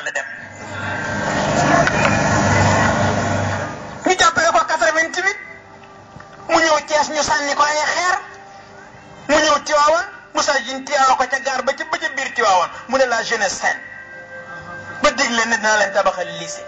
ànd dem ñu jàppale ko 88 mu ñëw Thiès ñu sànni ko ay xeer mu ñëw Tiwaawan Moussa Dieng tiyaawa ko ca gaar ba ca ba ca biir Tiwaawan mu ne la jeunesse saine ba digle ne dina leen tabaxal lycée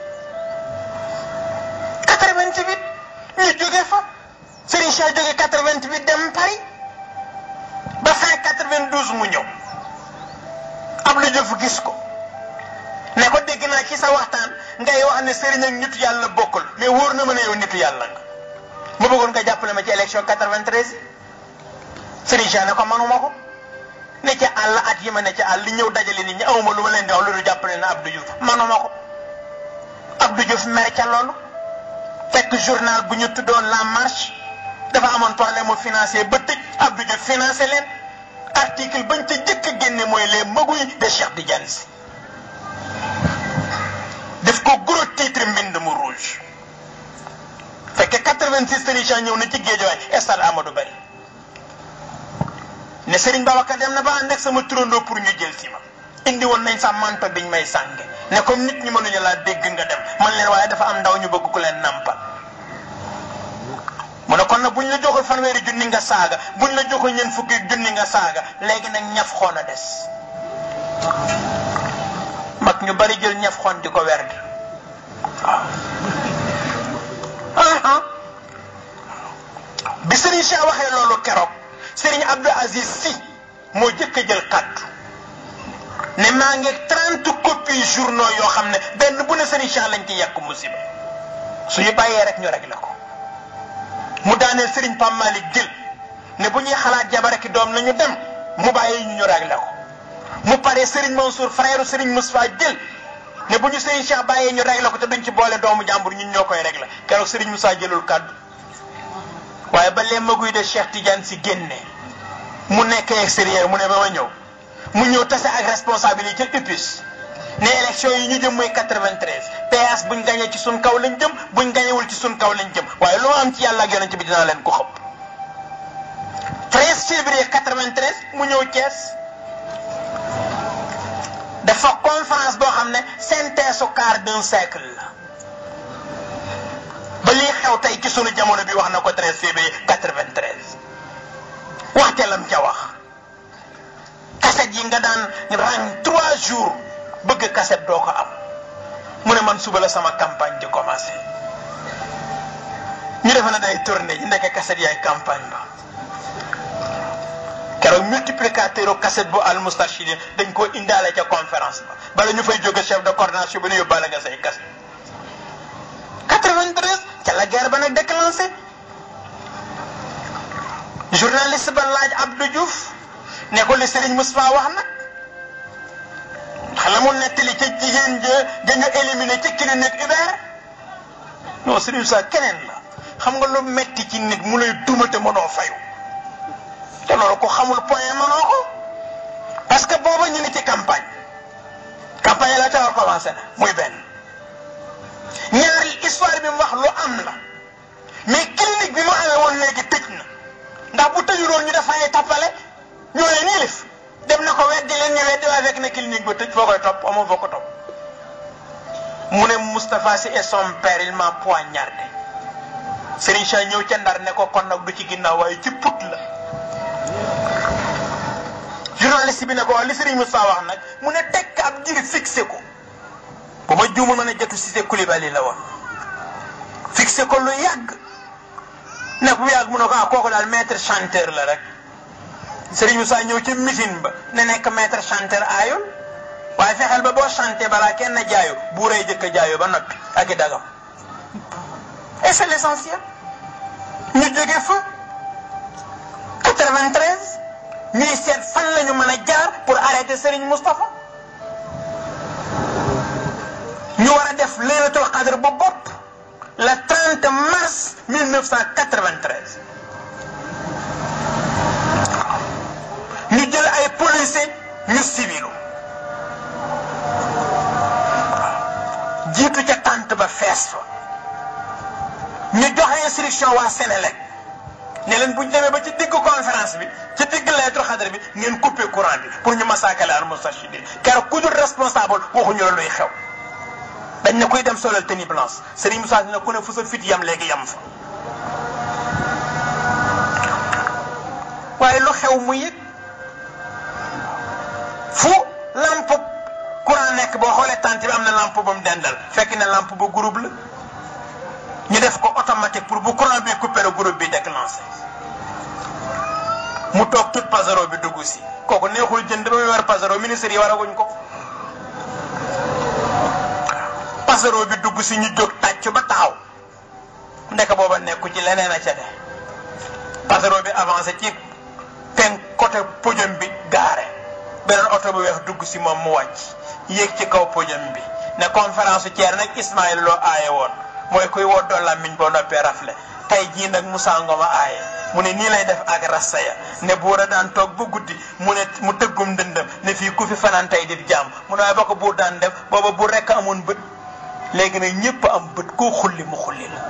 88 ñu jóge fa Serigne Cheikh jóge 88 dem Paris ba fin 92 mu ñëw Abdou Diouf gis ko ne ko dégg naa ci sa waxtaan ngay wax ne Serigne ak nitu yàlla bokkul mais wóor na ma ne yow nitu yàlla nga ma bëggoon nga jàppale ma ci élection 93 Serigne Cheikh ne ko manuma ko ne ca àll at yi ma ne ca àll li ñëw dajale nit ñi awma lu ma leen di wax loolu jàppale na Abdou Diouf manuma ko Abdou Diouf mer ca loolu fekk journal bu ñu tuddoon La Marche dafa amoon problème mu financier ba tëj Abdou Diouf financé leen article bañ ca jëkk a génne mooy les magouilles de Cheikh Tidiane Sy def ko gros titre mbind mu rouge fekke 86 Serigne Cheikh ñëw na ci Guédiawaye stade Amadou Barry ne Serigne Babacar dem na ba ànd ak sama turandoo pour ñu jël si ma indi woon nañ sa manto biñ may sànge ne comme nit ñi mënuñu laa dégg nga dem man leen waaye dafa am ndaw ñu bëgg ku leen nampal mu ne kon nag buñ la joxul fanweeri junni nga saaga buñ la joxul ñeent fukki junni nga saaga léegi nag ñaf xoon a des mag ñu bari jël ñaf xoon di ko werd waaw bi Serigne Cheikh waxee loolu keroog Serigne Abdou Aziz Sy moo jëkk a jël kàddu ne maa ngi trente copies journaux yoo xam ne benn bu ne Serigne Cheikh lañ ci yàq musiba suñu bàyyee rek ñu réglé ko mu daaneel Serigne Pam Malick jël ne bu ñuy xalaat jabar ak doom nañu dem mu bàyyi ñu ñu réglé ko mu paree Serigne Mansour frère Serigne Moustapha jël ne bu ñu Serigne Cheikh bàyyee ñu réglé ko te duñ ci boole doomu jàmbur ñun ñoo koy réglé keroog Serigne Moussa jëlul kàddu waaye ba lee maguy de Cheikh Tidiane si génne mu nekk extérieur mu ne ba ma ñëw mu ñëw tase ak responsabilité ca UPIS ne élection yi ñu jëm mooy 93 PS buñ gañee ci suñ kaw lañ jëm buñ gañewul ci suñ kaw lañ jëm waaye lu ma am ci yàlla ak yonent bi dinaa leen ko xëpp 13 février 93 mu ñëw Thiès dafa conférence boo xam ne synthèse au quart d'un siècle la ba lii xew tey ci sunu jamono bi wax na ko 13 février 93 waxte lam ca wax kaset yi nga daan rang trois jours bëgg kaset doo ko am mu ne man suba la sama campagne di commencé ñu defe na day tourné ñu ndeke kaset yaay campagne ba keroog multiplicateur kaset bu al moustachidin dañ ko indaale ca conférence ba bala ñu fay jóge chef de coordination bi ne yóbbaale nga say kaset 93 ca la guerre ba nag déclenché journaliste ba laaj Abdou Diouf ne ko li Serigne Moustapha wax nag xanaa mu nettali ca jigéen ja dañu éliminé ca clinique Hubert non Serigne Moustapha keneen la xam nga lu metti ci nit mu lay duma te mënoo fayu te loolu ko xamul point mënoo ko parce que booba ñu ngi ci campagne campagne la tawar commencé na muy benn ñaari histoire bi mu wax lu am la mais clinique bi mu amee woon léegi tëj na ndax bu tëjuloon ñu dafa ay tappale ñoo leen yilif dem na ko weddi leen ñu weddi waaye fekk na clinique ba tëj foo koy topp amoo foo ko topp mu ne Moustapha Sy et son père il m'a poignardé Serigne Cheikh ñëw ca ndar ne ko kon nag du ci ginnaaw waaye ci put la journaliste bi ne ko li Serigne Moustapha wax nag mu ne tekk ab diir fixé ko bu ma juumul ma ne jotu Cissé Coulibaly la woon fixé ko lu yàgg ne bu yàgg mu ne ko ah kooku daal maître chanteur la rek Serigne Moussa ñëw ci meeting ba ne nekk maître chanteur aayul waaye fexeel ba boo chanté balaa kenn jaayu bu rëy jëkk a jaayu ba noppi ak i dagam et c'est l'essentiel ñu jóge fa 93 ñuy seet fan la ñu mën a jaar pour arrêter Serigne Moustapha ñu war a def laylatul qadr bu bopp le 30 mars 1993 ñu jël ay policiers ñu civilu jiitu ca tànt ba fees fa ñu joxe instruction waa Sénélec ne leen bu ñu demee ba ci digg conférence bi ci digg laylatul qadr bi ngeen coupé courant bi pour ñu massacrer al Moustarchidine car ku dul responsable waxuñu la luy xew dañ ne kuy dem solal tenue blanche Serigne Moussa dina ku ne fu sa fit yam léegi yam fa waaye lu xew mu yëg fu lampe courant nekk boo xoolee tànt bi am na lampe ba mu dendal fekk ne lampe ba groupe la ñu def ko automatique pour bu courant bi coupé le groupe bi déclenché mu toog tout pasero bi dugg si kooku neexul jënd ba muy war pasero ministre yi waraguñ ko pasero bi dugg si ñu jóg tàcc ba taxaw ndek booba nekku ci leneen a ca de pasero bi avancé ci pen côté podium bi gaare beneen oto bu weex dugg si moom mu wàcc yéeg ci kaw podium bi ne conférence Thier nag Ismaïla loo aaye woon mooy kuy woddoo làmmiñ boo noppee rafle tey jii nag Moussa Ngom a aaye mu ne nii lay def ak rassaya ne buur a daan toog ba guddi mu ne mu tëggum dëndam ne fii ku fi fanaan tey di jaam mu ne waaye ba ko buur daan def booba buur rekk amoon bët léegi nag ñëpp am bët koo xulli mu xulli la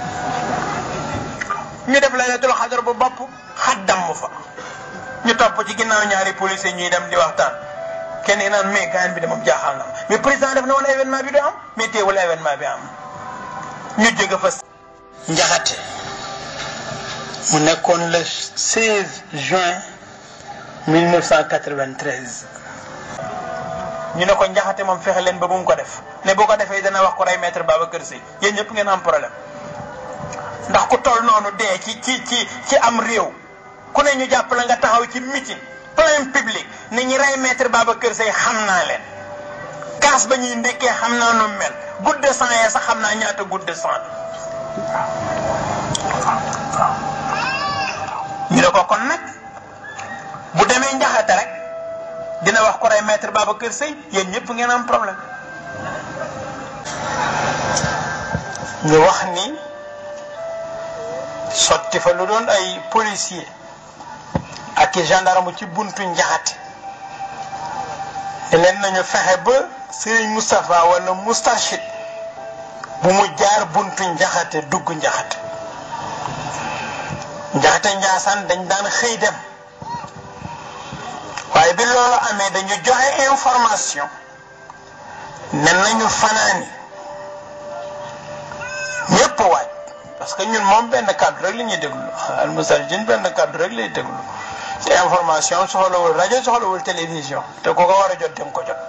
ñu def laylatul xadar bu bopp xaddam mu fa ñu topp ci ginnaaw ñaari policier ñuy dem di waxtaan kenn yi naan mais gaañ bi de moom jaaxal na mais président def na woon événement bi du am mais teewul événement bi am ñu jóge fa njaxate mu nekkoon le 16 juin 1993 ñu ne ko njaxate moom fexe leen ba bu mu ko def ne boo ko defee dana wax ko rey maître Babacar Sy yéen ñëpp ngeen am problème ndax ku toll noonu dee ci ci ci ci am réew ku ne ñu jàpp la nga taxaw ci meeting plein public ne ñi rey maître Babacar Sy xam naa leen kaas ba ñuy ndekkee xam naa nu mel goutte de sang yee sax xam naa ñaata goutte de sang ñu ne ko kon nag bu demee njaxate rek dina wax ko rey maître Babacar Sy yéen ñëpp ngeen am problème ñu wax ni sotti fa lu doon ay policier ak i gendarme ci buntu njaxate te leen nañu fexe ba Serigne Moustapha wala Moustachid bu mu jaar buntu njaxate dugg njaxate njaxate njaasaan dañ daan xëy dem waaye bi loolu amee dañu joxe information ne nañu fanaani ñépp waaj parce que ñun moom benn kàddu rek la ñuy déglu almusarjin benn kàddu rek lay déglu te information soxlawul rajo soxlawul télévision te ku ko war a jot dem ko jot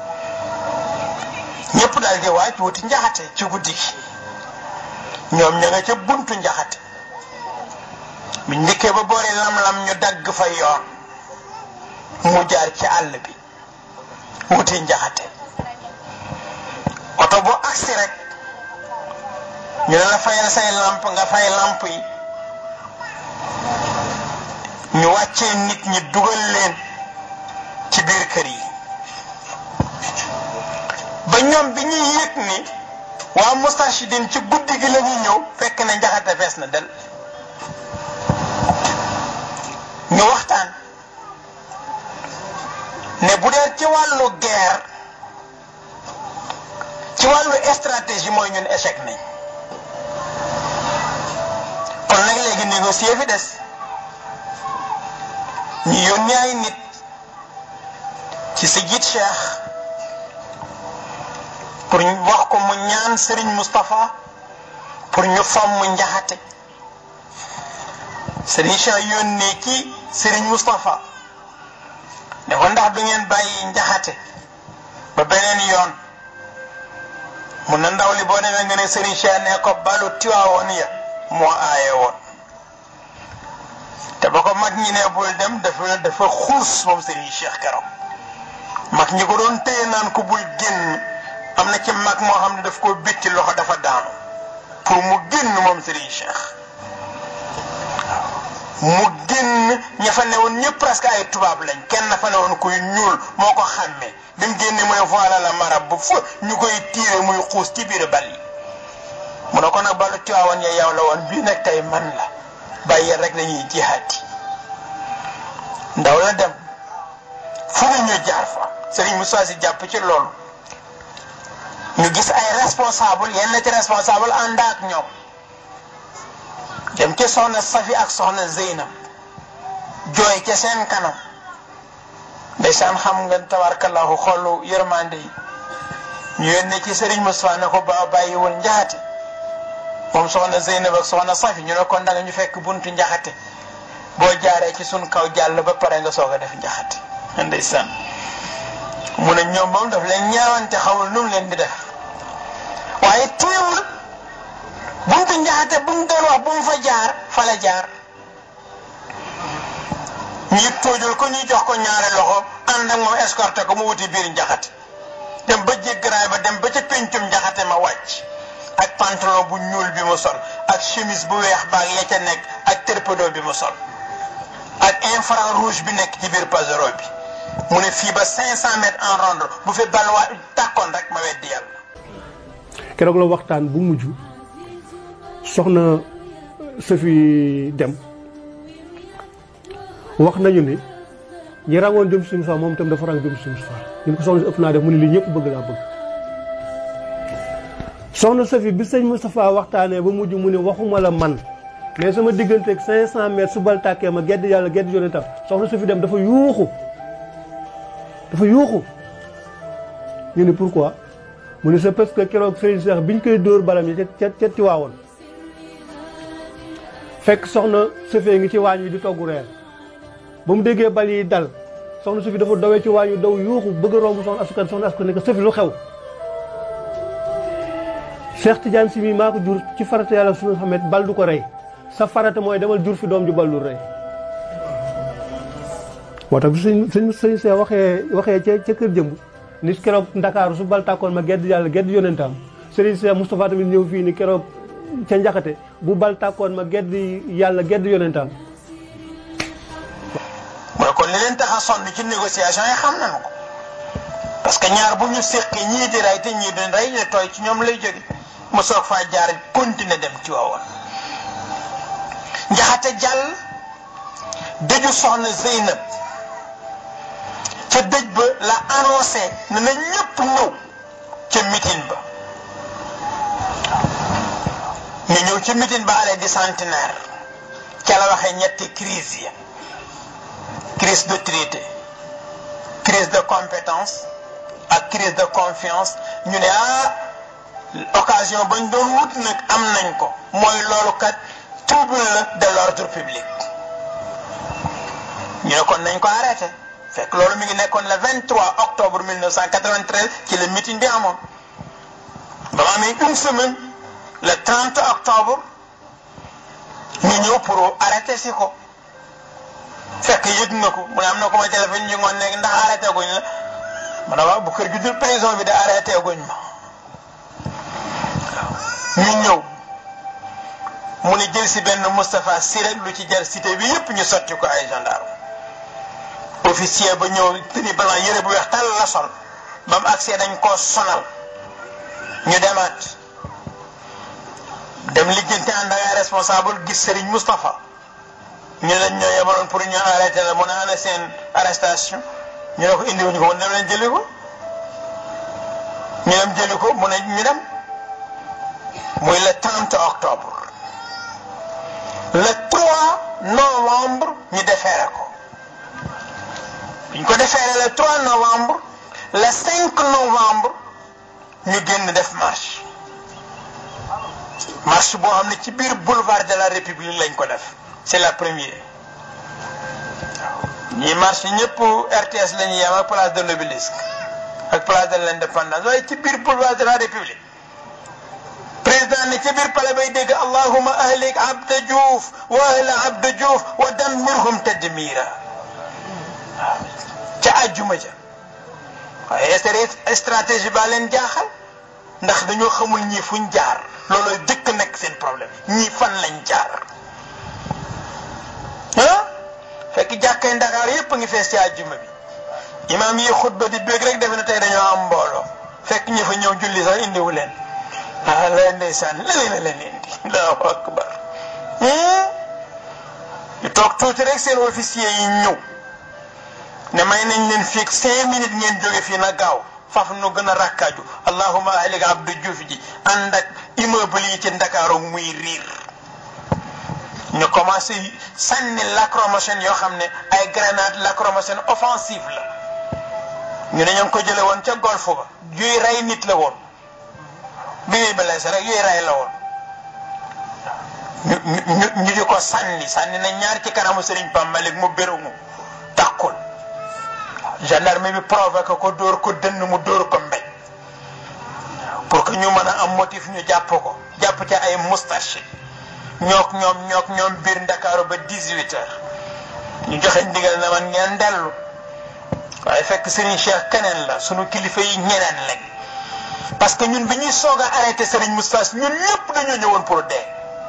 ñëpp daal di waaj wuti njaxate ci guddi gi ñoom ña nga ca buntu njaxate bu njëkkee ba boori lam-lam ñu dagg fa yoon mu jaar ci àll bi wuti njaxate oto bu agsi rek ñu ne la fayal say lamp nga fay lamp yi ñu wàccee nit ñi dugal leen ci biir kër yi ba ñoom bi ñuy yëg ni waa Moustachidine ci guddi gi la ñuy ñëw fekk na njaxate fees na del ñu waxtaan ne bu dee ci wàllu guerre ci wàllu stratégie mooy ñun échec nañ kon nag léegi négocier fi des ñu yónni ay nit ci si jiit Cheikh pour ñu wax ko mu ñaan Serigne Moustapha pour ñu fomm njaxate Serigne Cheikh yónnee ci Serigne Moustapha ne ko ndax du ngeen bàyyi njaxate ba beneen yoon mun na ndaw li boo demee nga ne Serigne Cheikh ne ko balu tiwaawoon ya moo aaye woon te ba ko mag ñi ne bul dem dafa dafa xuus moom Serigne Cheikh keroog mag ñi ko doon téye naan ko bul génn am na ci mag moo xam ne daf koo bitti loxo dafa daanu pour mu génn moom Serigne Cheikh mu génn ña fa newoon ñëpp presque ay tubaab lañ kenn fa newoon kuy ñuul moo ko xàmmee bi mu génne mu ne voilà la marab bu fa ñu koy tiire muy xuus ci biir bal yi mu ne ko nag balu tiwaawoon ya yow la woon bii nag tey man la bàyyi rek lañuy jihaati ndaw la dem fu ne ñu jaar fa Serigne Moussa si jàpp ci loolu ñu gis ay responsable yenn ci responsable ànd ak ñoom dem ca soxna Safi ak soxna Zeynab jooy ca seen kanam ndeysaan xam nga tabarkallahu xolu yërmande yi ñu yónnee ci Serigne Moustapha ne ko ba bàyyiwul njaxate moom soxna Zeynab ak soxna Safi ñu ne ko ndanga ñu fekk buntu njaxate boo jaaree ci sun kaw jàll ba pare nga soog a def njaxate ndeysaan mu ne ñoom moom daf leen ñaawante xamul nu mu leen di def waaye teewul buntu njaxate bu mu doon wax bu mu fa jaar fa la jaar ñi tóojul ko ñuy jox ko ñaari loxo ànd ak moom escorté ko mu wuti biir njaxate dem ba jéggaraay ba dem ba ca péncum njaxate ma wàcc ak pantalon bu ñuul bi mu sol ak chemise bu weex baag ya ca nekk ak terpedo bi mu sol ak infrarouge rouge bi nekk ci biir pasero bi mu ne fii ba 500 mètres en ronde bu fi balwaa tàkkoon rek ma weddi yàlla. keroog la waxtaan bu mujj soxna Safi dem wax nañu ni ñi rangoon jëm suñu fa moom itam dafa rang jëm suñu fa ñu ko soxna si ëpp naa def mu ne lii ñëpp bëgg laa bëgg. soxna Safi bi sëñ Moustapha waxtaanee ba mujj mu ne waxuma la man mais sama digganteeg 500 mètres su bal tàkkee ma gedd yàlla gedd yonentam soxna Safi dem dafa yuuxu dafa yuuxu ñu ne pourquoi mu ne c'est parce que keroog sëriñ Cheikh biñ koy dóor balam yi ca ca ci waawoon fekk soxna Safi ngi ci waañ wi di togg reer ba mu déggee bal yi dal soxna Safi dafa dawee ci waañ wi daw yuuxu bëgg a romb soxna asukan soxna asukan ne ko Safi lu xew Cheikh Tidiane si mii maa ko jur ci farata yàlla suñu xamet bal du ko rey sa farata mooy demal jur fi doom ju bal du rey moo tax bi sëñ sëñ sëñ see waxee waxee ca ca kër jëmb nit keroog ndakaaru su bal tàkkoon ma gedd yàlla gedd yonentam sëriñ Cheikh Moustapha tamit ñëw fii ni keroog ca njaxate bu bal tàkkoon ma gedd yàlla gedd yonentam mu ne kon li leen tax a sonn ci négociation yi xam nañu ko parce que ñaar bu ñu séqee ñii di rey te ñii di rey ne tooy ci ñoom lay jóge mu soog faa jaar continuer dem ci waawoon njaxate jàll dëju soxna Zeynab ca dëj ba la annoncé ne na ñëpp ñëw ca meeting ba ñu ñëw ci meeting ba allée du centenaire ca la waxee ñetti crise yi crise d'autorité crise de compétence ak crise de confiance ñu ne ah occasion bañ doon wut nag am nañ ko mooy loolu kat trouble la de l'ordre public ñu ne kon nañ ko arrêté fekk loolu mi ngi nekkoon le 23 octobre 1993 ci le meeting bi amoon ba ma amee une semaine le 30 octobre ñu ñëw pour arrêté si ko fekk yëg na ko mu ne am na ko ma téléphone ñu ngoon nekk ndax arrêté guñ la ma ne waaw bu kër gi dul prison bi de arrêté guñ ma ñu ñëw mu ni jël si benn Moustapha Sy rek lu ci jar cité bi yëpp ñu sotti ko ay gendarme officier ba ñëw tenue blanc yëre bu weex tal la sol ba mu accès dañ koo sonal ñu demaat dem lijjanti ànd ak ay responsable gis Serigne Moustapha ñu lañ ñoo yebaloon pour ñu arrêté la mu ne ana seen arrestation ñu ne ko indiwuñu ko mu ne leen jëli ko ñu dem jëli ko mu ne ñu dem muy le 30 octobre le 3 novembre ñu defeere ko ñu ko defeere le 3 novembre le 5 novembre ñu génn def marche marche boo xam ne ci biir boulevard de la république lañ ko def c'est la première ñi marche ñëpp RTS la ñuy yem ak place de l'obélisque ak place de l'indépendance waaye ci biir boulevard de la république président ne ci biir palais bay dégg allahuma ahlik abda diouf wa ahla abda diouf wa dammirhum tadmira waaw ca àjjuma ja waaye stratégie ba leen jaaxal ndax dañoo xamul ñii fuñ jaar looloo jëkk nekk seen problème ñii fan lañ jaar ah fekk jàkkay Ndakaar yépp a ngi fees ci àjjuma bi imaam yi xutba di bég rek defe na tey dañoo am mbooloo fekk ñi fa ñëw julli sax indiwu leen ah la ndeysaan la leen a leen indi allahu akbar ñu toog tuuti rek seen officier yi ñëw ne may nañ leen fii cinq minutes ngeen jóge fii na gaaw faf nu gën a rakkaaju allahuma ahlik abdu juuf ji ànd ak immeuble yi ci Ndakaaru muy riir ñu commencé sànni lacrymogène yoo xam ne ay grenade lacrymogène offensive la ñu ne ñoo ngi ko jële woon ca golf ba yuy rey nit la woon bi muy blessé rek yuy rey la woon ñu ñu ñu di ko sànni sànni na ñaar ci kanamu Serigne Pape Malick mu bérumu tàkkul gendarme bi provoqué ko dóor ko dënn mu dóor ko mbéj pour que ñu mën a am motif ñu jàpp ko jàpp ca ay moustache ñook ñoom ñook ñoom biir Ndakaaru ba 18 heures ñu joxe ndigal na man ngeen dellu waaye fekk Serigne Cheikh keneen la sunu kilifa yi ñeneen lañ parce que ñun bi ñuy soog a arrêté Serigne Moustapha ñun ñëpp dañoo ñëwoon pour dee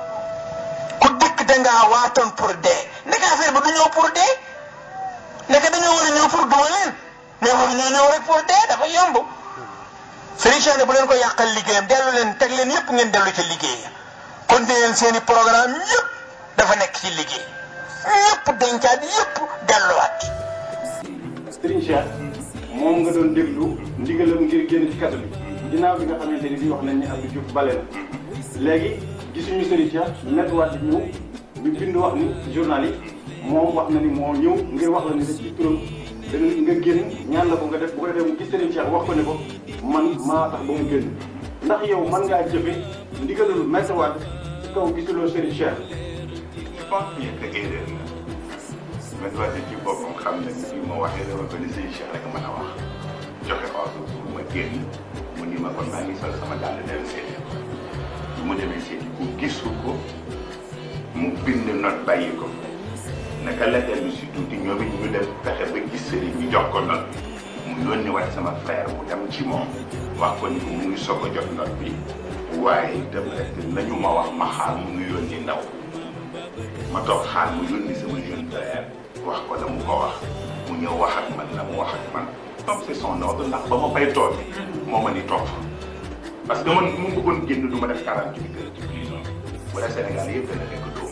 ku dëkk dangaa waatoon pour dee ndeke affaire ba du ñëw pour dee ndeke dañoo war a ñëw pour duma leen mais waru ñoo ñëw rek pour dee dafa yomb Serigne Cheikh ne bu leen ko yàqal liggéeyam dellu leen teg leen yëpp ngeen dellu ci liggéey kon de leen seen i programme yëpp dafa nekk ci liggéey ñëpp dencaat yëpp delluwaat. Serigne Cheikh moom nga doon déglu ndigalam ngir génn ci kaso bi ginnaaw bi nga xamante ni bi wax nañ ni Abdou Diouf bale na léegi gisuñu Serigne Cheikh nettuwaat ñëw ñu bind wax ni journal yi moom wax na ni moo ñëw ngir wax la ni da ci turam da nga génn ñaan la ko nga def bu ko defee mu gis Serigne Cheikh wax ko ne ko man maa tax ba mu génn ndax yow mën ngaa jëfe ndigalul mettuwaat ci kaw gisuloo Serigne Cheikh je pense bien que erreur la man wax ci boppam xam ne ni ma waxee dama ko ni sëñ Cheikh rek mën a wax joxe ordre pour ma génn mu ni ma kon maa ngi sol sama dàll dem seeti ko bu mu demee seeti ko gisu ko mu bind note bàyyi ko naka la dellu si tuuti ñoom it ñu dem fexe ba gis sëriñ bi jox ko note bi mu yónni waat sama frère mu dem ci moom wax ko ni ko mu ngi soog a jot note bi waaye itam rek nañu ma wax ma xaar mu ngi yónni ndaw ma toog xaar mu yónni sama jeune frère wax ko la mu ko wax mu ñëw wax ak man la mu wax ak man comme c'est son ordre ndax ba ma fay toog moo ma ni toog fa parce que man mu bëggoon génn du ma def quarante huit heures ci prison wala Sénégal yëpp dana nekk dóom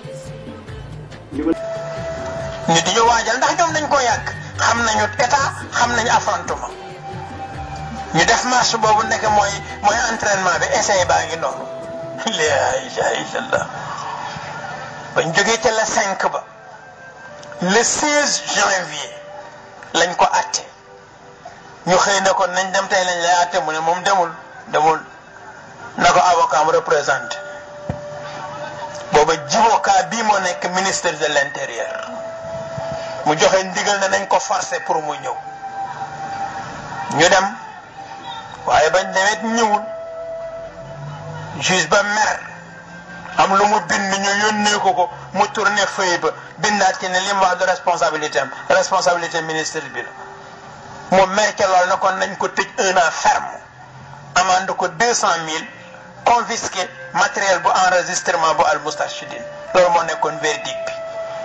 ñu di ñu waajal ndax ñoom dañ ko yàgg xam nañu état xam nañu affrontement ñu def marche boobu nekk mooy mooy entraînement bi essai baa ngi noonu la ilaha illallah bañ jógee ca la 5 ba le 16 janvier lañ ko atte ñu xëy na kon nañ dem tey lañ lay atte mu ne moom demul demul na ko avocat mu représenté booba jiboka bii moo nekk ministre de l' intérieur mu joxe ndigal ne nañ ko forcer pour mu ñëw ñu dem waaye bañ demet ñëwul juge ba mer am lu mu bind ñu yónnee ko ko mu tourné feuille ba bindaat ci ne li mu wax de responsabilité am responsabilité ministre bi la mu mer ca lool na kon nañ ko tëj un an ferme amande ko deux cent mille confisqué matériel bu enregistrement bu al Moustarchidine loolu moo nekkoon verdict bi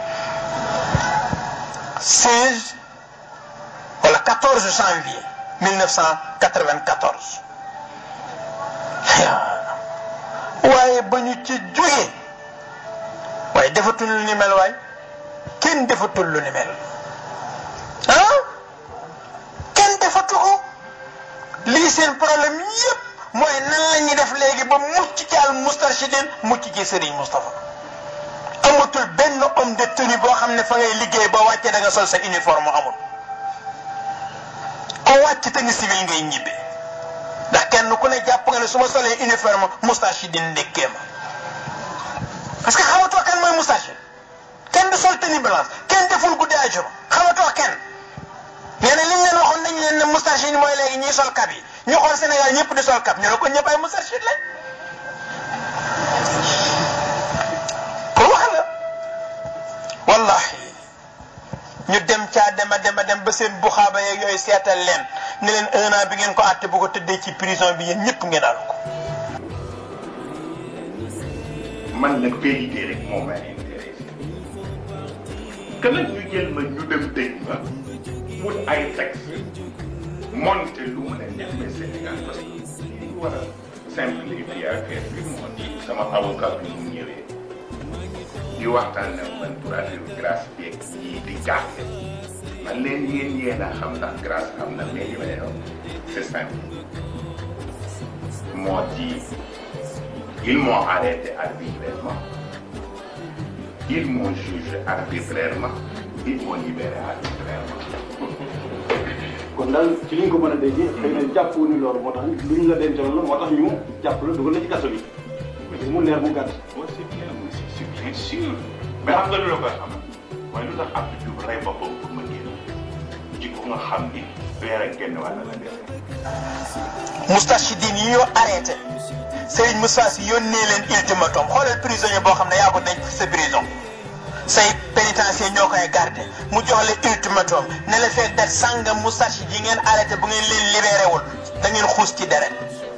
16 wala 14 janvier 1994 waaye ba ñu ci jógee waaye defatul lu ni mel waay kenn defatul lu ni mel ah kenn defatu ko lii seen problème yépp mooy nan la ñuy def léegi ba mucc ci al Moustarchidine mucc ci Serigne Moustapha amatul benn homme de tenue boo xam ne fa ngay liggéey ba wàcce da nga sol sa uniforme amul ko wàcc tenue civil ngay ñibbi ndax kenn ku ne jàpp nga ne su ma solee uniforme Moustarchidine ndekkee ma parce que xamatoo kan mooy Moustarchidine kenn du sol tenue blanche kenn deful guddi ajuma xamatoo kenn nee na li ñu leen waxoon nañu leen ne Moustarchidine mooy léegi ñuy sol kap yi ñu xool Sénégal ñëpp di sol kap ñu ne ko ñëpp ay Moustarchidine lañ pour wax la wallahi ñu dem caa dem a dem a dem ba seen buxaaba yeeg yooyu seetal leen ne leen un an bi ngeen ko àtte bu ko tëddee ci prison bi yéen ñëpp ngeen àll ko. man nag vérité rek moo ma intéressé que nag ñu jël ma ñu dem dëj ma wut ay texte monté lu mu ne ñeme Sénégal parce que li war a simplifier affaire bi moo di sama avocat bi mu ñëwee di waxtaan ak man pour affaire grâce beeg yii di jaaxle man leen yéen yéen a xam ndax grâce am na mais li may wax c'est simple moo di ils m'ont arrêté arbitrairement ils m'ont jugé arbitrairement ils m'ont libéré arbitrairement kon daal ci li ñu ko mën a déggee xëy na jàpp ni loolu moo tax luñ la dencoon la moo tax ñu jàpp la dugal la ci kaso bi mu leer mu gàtt moi c'est bien c'est bien sûr mais xam nga lu la koy xam mooy lu tax Abdou Diouf rey boppam pour ma génn jikko nga xam ni weer ak genn wàll la def Moustachidine yi ñu arrêté Serigne Moussa Sy yónnee leen ultimatum xoolal prisonnier boo xam ne yaa ko denc ci sa prison say pénitencier ñoo koy garder mu jox la ultimatum ne la fekk dat sàngam Moustachid yi ngeen arrêté bu ngeen leen libéré wul da ngeen xuus ci deret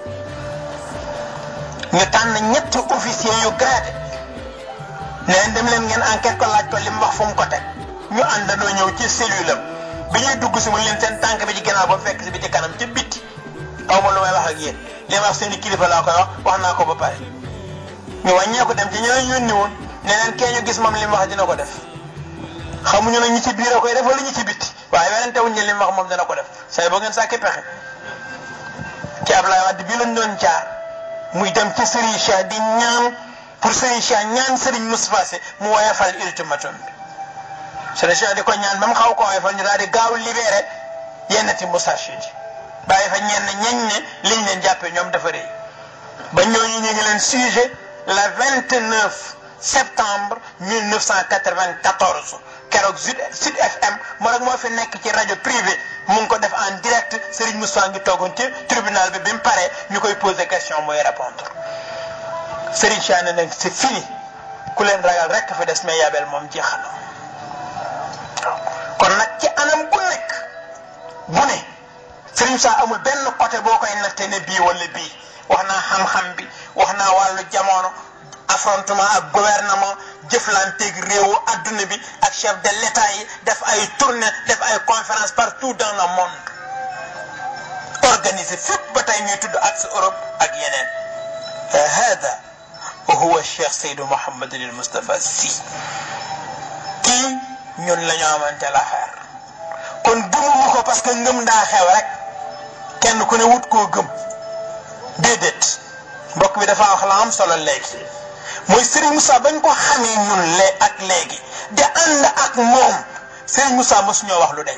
ñu tànn ñetti officier yu gradé ne leen dem leen ngeen enquête ko laaj ko li mu wax fu mu ko teg ñu àndandoo ñëw ci cellule am bi ñuy dugg si mu leen seen tànk bi ci ginnaaw ba fekk si bi ci kanam ci bitti aw ma lu may wax ak yéen li ma wax seen i kilifa laa koy wax wax naa ko ba pare ñu wàññee ko dem ci ñeneen yónni woon ne leen kee ñu gis moom li mu wax dina ko def xamuñu nag ñi ci biir a koy def wala ñi ci bitti waaye werante wuñ ne li mu wax moom dina ko def say boo ngeen sàkki pexe ci Ablaye Wade bii lañ doon jaar muy dem ci Serigne Cheikh di ñaan pour Serigne Cheikh ñaan Serigne Moustapha Sy mu woyofal ultimatum bi Serigne Cheikh di ko ñaan ba mu xaw ko woyofal ñu daal di gaaw libéré yenn ti Moustachid yi bàyyi fa ñenn ñañ ne liñ leen jàppee ñoom dafa rëy ba ñooñu ñu ngi leen sujet le 29 septembre 1994 keroog Sud Sud FM moo rek moo fi nekk ci rajo privé mu ngi ko def en direct Serigne Moussa ngi toogoon ci tribunal bi bi mu paree ñu koy poser question mooy répondre Serigne Cheikh ne nag c'est fini ku leen ragal rek fi des mais yabel moom jeexal na waaw kon nag ci anam bu nekk bu ne Serigne Cheikh amul benn côté boo koy natte ne bii wala bii wax naa xam-xam bi wax naa wàllu jamono affrontement ak gouvernement jëflanteeg réewu adduna bi ak chef de l'état yi def ay tournée def ay conférence partout dans le monde organisé fépp ba tey ñuy tudd ak si Europe ak yeneen hada huwa Cheikh Seydou Mouhamed El Moustapha Sy kii ñun la ñu amante la xeer kon gëmuñu ko parce que ngëm daa xew rek kenn ku ne wut koo gëm déedéet mbokk bi dafa wax la am solo léegi mooy Serigne Moussa bañ ko xamee ñun le ak léegi di ànd ak moom Serigne Moussa mësuñoo wax lu deñ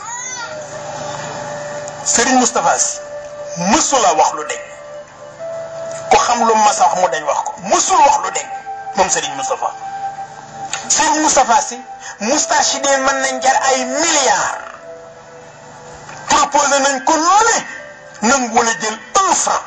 Serigne Moustapha Sy mësula wax lu deñ ku xam lu mas a wax mu deñ wax ko mësul wax lu deñ moom Serigne Moustapha Serigne Moustapha Sy Moustachidine mën nañ jar ay milliards proposé nañ ko lu ne nangu wala jël un franc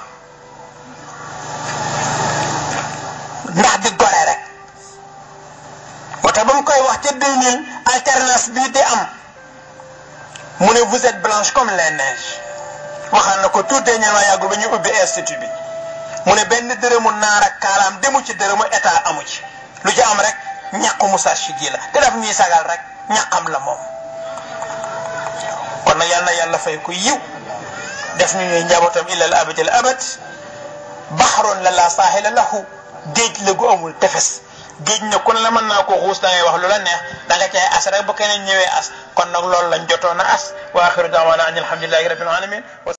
ndax di gore rek moo tax ba mu koy wax ca 2000 alternance bii di am mu ne vous êtes blanche comme les neiges waxaan na ko tout dernièrement yàggul ba ñu ubbi institut bi mu ne benn dërëmu naar ak kaalaam demu ci dërëmu état amu ci lu ci am rek ñàkku Moustachid la te daf ñuy sagal rek ñàkkam la moom kon nag yal na yàlla fay ko yiw def ñu ñuy njabootam illal abadil abad baxaroon la laa saaxila lahu géej la gu amul tefes géej na kon la mën naa ko xuus da ngay wax lu la neex da nga cay as rek bu keneen ñëwee as kon nag loolu lañ jotoon a as wa axiru daawaana an alhamdulillahi rabbil alamin